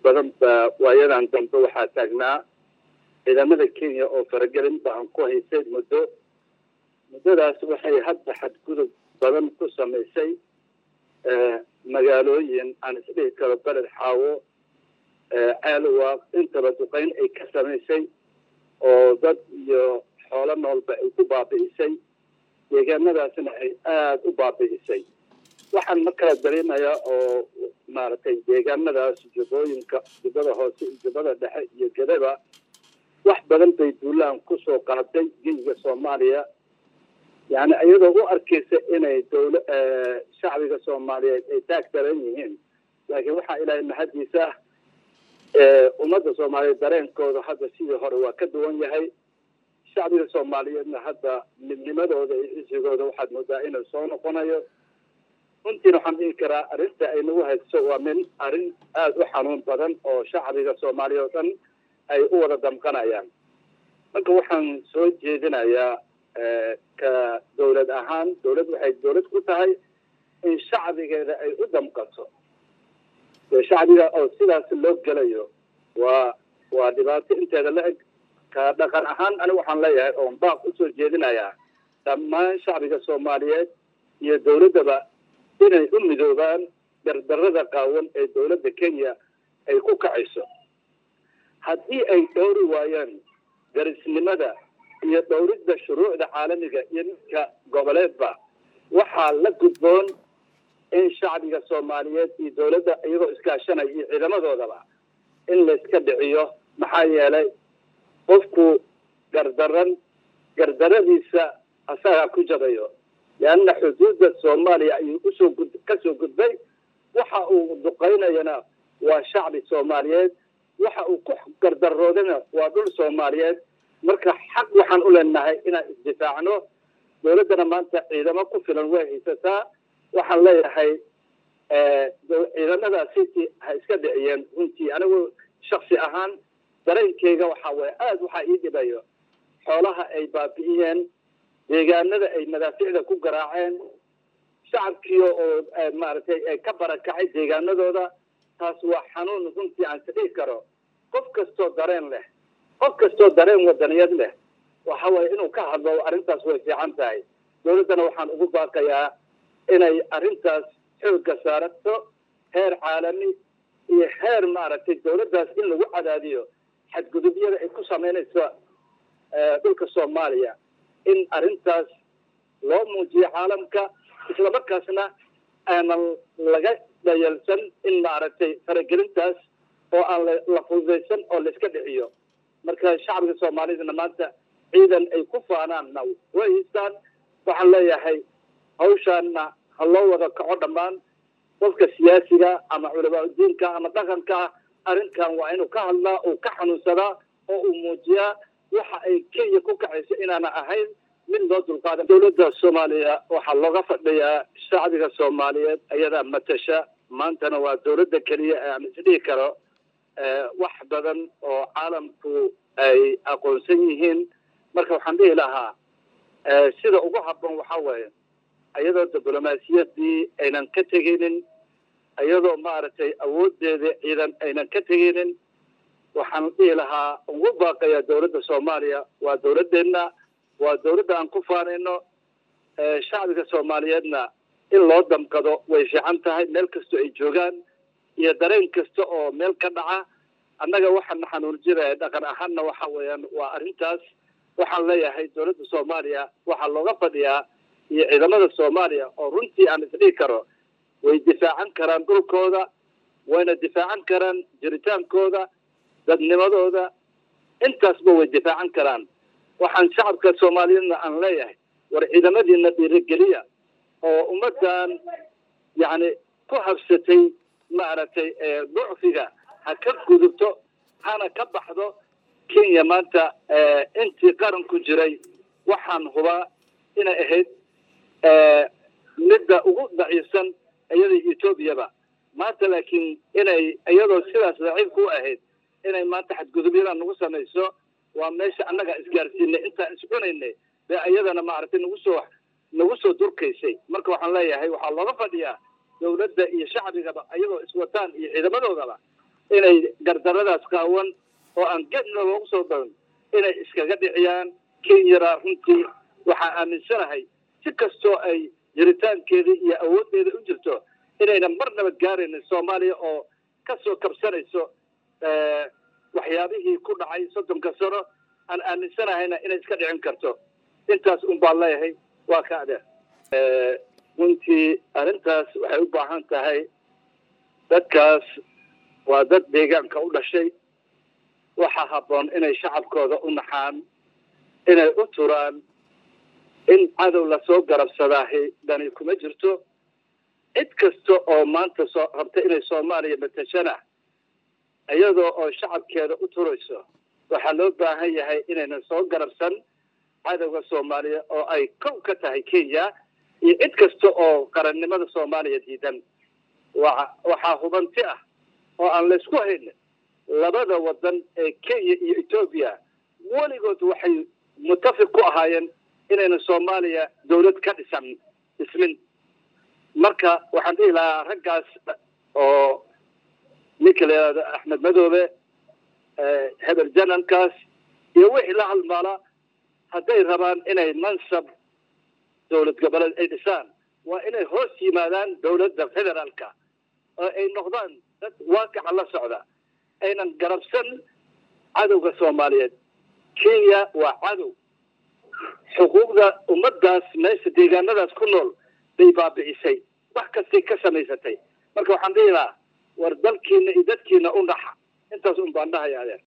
badan baa waayadan dambe waxaa taagnaa ciidamada kenya oo faragelin baan ku haysay muddo muddadaas waxay hadda xadgudub badan ku samaysay magaalooyin aan isdhihi karo beled xaawo ceelwaaq intaba duqeyn ay ka samaysay oo dad iyo xoolo noolba ay ku baabi'isay deegaanadaasna ay aada u baabi'isay waxaan ma kala dareemayaa oo maaragtay deegaanadaas jubbooyinka jubbada hoose iyo jubbada dhexe iyo gedaba wax badan bay duulaan kusoo qaaday geyiga soomaaliya yani iyadoo u arkaysa inay dowla shacbiga soomaaliyeed ay taag daran yihiin laakiin waxaa ilaahay mahadiisa ah ummadda soomaaliyeed dareenkooda hadda sidii hore waa ka duwan yahay shacbiga soomaaliyeedna hadda midnimadooda iyo cisigooda waxaad moodaa inuu soo noqonayo runtiina waxaan dhihi karaa arrinta ay nagu hayso waa min arrin aada u xanuun badan oo shacbiga soomaaliya oo dhan ay u wada damqanayaan marka waxaan soo jeedinayaa ka dawlad ahaan dawlad waxay dawlad ku tahay in shacbigeeda ay u damqato shacbiga oo sidaas loo gelayo waa waa dhibaato inteeda la eg ka dhaqan ahaan anigu waxaan leeyahay oon baaq usoo jeedinayaa dhammaan shacbiga soomaaliyeed iyo dawladdaba inay u midoobaan dardarada qaawan ee dawladda kenya ay ku kacayso haddii ay dhowri waayaan darisnimada iyo dhowridda shuruucda caalamiga iyo midka goboleedba waxaa la gudboon in shacbiga soomaaliyeed iyo dawladda iyagoo iskaashanaya iyo ciidamadoodaba in layska dhiciyo maxaa yeelay qofku gardaran gardaradiisa asagaa ku jabayo leanna xuduudda soomaaliya ayuu usoo gud ka soo gudbay waxa uu duqaynayana waa shacbi soomaaliyeed waxa uu ku gardaroodana waa dhul soomaaliyeed marka xaq waxaan u leenahay inaan isdifaacno dawladdana maanta ciidamo ku filan way haysataa waxaan leeyahay ciidamadaasi ha iska dhiciyeen runtii anigu shaksi ahaan dareenkeyga waxaa waye aada waxaa ii dhibayo xoolaha ay baabi'iyeen deegaanada ay madaaficda ku garaaceen shacabkiio oo maaragtay ka barakacay deegaanadooda taas waa xanuun runtii aan isdhihi karo qof kastoo dareen leh qof kastoo dareen wadaniyad leh waxa waye inuu ka hadlo arrintaas way fiican tahay dawladdana waxaan ugu baaqayaa inay arrintaas xoogga saarato heer caalami iyo heer maaragtay dawladdaas in lagu cadaadiyo xadgudubyada ay ku samaynayso dhulka soomaaliya in arrintaas loo muujiyo caalamka islamarkaasna aanan laga dhayalsan in maaragtay faragelintaas oo aan la fududaysan oo la iska dhiciyo marka shacbiga soomaalidana maanta ciidan ay ku faanaanna way haystaan waxaan leeyahay hawshaanna ha loo wada kaco dhammaan qofka siyaasiga ama culamaauddiinka ama dhaqanka ah arrinkan waa inuu ka hadlaa uu ka xanuunsadaa oo uu muujiyaa waxa ay kenya ku kacayso inaana ahayn mid loo dulqaadan dawladda soomaaliya waxaa looga fadhiyaa shacbiga soomaaliyeed ayadaa matasha maantana waa dawladda keliya ee aan isdhihi karo wax badan oo caalamku ay aqoonsan yihiin marka waxaan dhihi lahaa sida ugu habboon waxaa weeye iyadoo diblomaasiyaddii aynan ka teginin iyadoo maaragtay awooddeeda ciidan aynan ka teginin waxaan dhihi lahaa ugu baaqayaa dawladda soomaaliya waa dawladdeenna waa dawladda aan ku faanayno shacbiga soomaaliyeedna in loo damqado way fiican tahay meel kastoo ay joogaan iyo dareen kasta oo meel ka dhaca annaga waxaana xanuunjinaya dhaqan ahaanna waxa weeyaan waa arrintaas waxaan leeyahay dawladda soomaaliya waxaa looga fadhiyaa iyo ciidamada soomaaliya oo runtii aan isdhihi karo way difaacan karaan dhulkooda wayna difaacan karaan jiritaankooda dadnimadooda intaasba way difaacan karaan waxaan shacabka soomaaliyeedna aan leeyahay war ciidamadiina dhiirigeliya oo ummaddan yacni ku habsatay maaragtay ducfiga ha ka gudubto hana ka baxdo kenya maanta intii qaran ku jiray waxaan hubaa inay ahayd midda ugu daciifsan iyada etoobiyaba maanta laakiin inay iyadoo sidaas daciifka u ahayd inay maanta xadgudubyadan nagu samayso waa meesha annaga isgaarsiinay intaan iscunaynay bee iyadana maaragtay nagu soo nagu soo durkaysay marka waxaan leeyahay waxaa looga fadhiyaa dawladda iyo shacbigaba iyadoo iswataan iyo ciidamadoodaba inay gardaradaas qaawan oo aan gedna loogu soo darin inay iskaga dhiciyaan kenyana runtii waxaa aaminsanahay si kastoo ay jiritaankeeda iyo awooddeeda u jirto inayna marnaba gaaraynin soomaaliya oo ka soo kabsanayso waxyaabihii ku dhacay soddonka sano aan aaminsanahayna inay iska dhicin karto intaas un baan leeyahay waa ka adeer runtii arrintaas waxay u baahan tahay dadkaas waa dad deegaanka u dhashay waxaa habboon inay shacabkooda u naxaan inay u turaan in cadow lasoo garabsadaahi dhani kuma jirto cid kasta oo maanta soo rabta inay soomaaliya matashana iyadoo oo shacabkeeda u turayso waxaa loo baahan yahay inaynan soo garabsan cadowga soomaaliya oo ay kow ka tahay kenya iyo cid kasta oo qarannimada soomaaliya diidan wa waxaa hubanti ah oo aan laysku haynin labada wadan ee kenya iyo etoobiya weligood waxay mutafiq ku ahaayeen inayna soomaaliya dawlad ka dhisan dhismin marka waxaan dhihi lahaa raggaas oo ninka la yidhahdo axmed madoobe hebel janankaas iyo wixii la halmaala hadday rabaan inay mansab dawlad goboleed ay dhisaan waa inay hoos yimaadaan dawladda federaalka oo ay noqdaan dad waaqica la socda aynan garabsan cadowga soomaaliyeed kenya waa cadow xuquuqda ummaddaas meesha deegaanadaas ku nool bay baabi'isay wax kastay ka samaysatay marka waxaan dhihi lahaa war dalkiina iyo dadkiina u dhaxa intaas un baan dhahaya adeer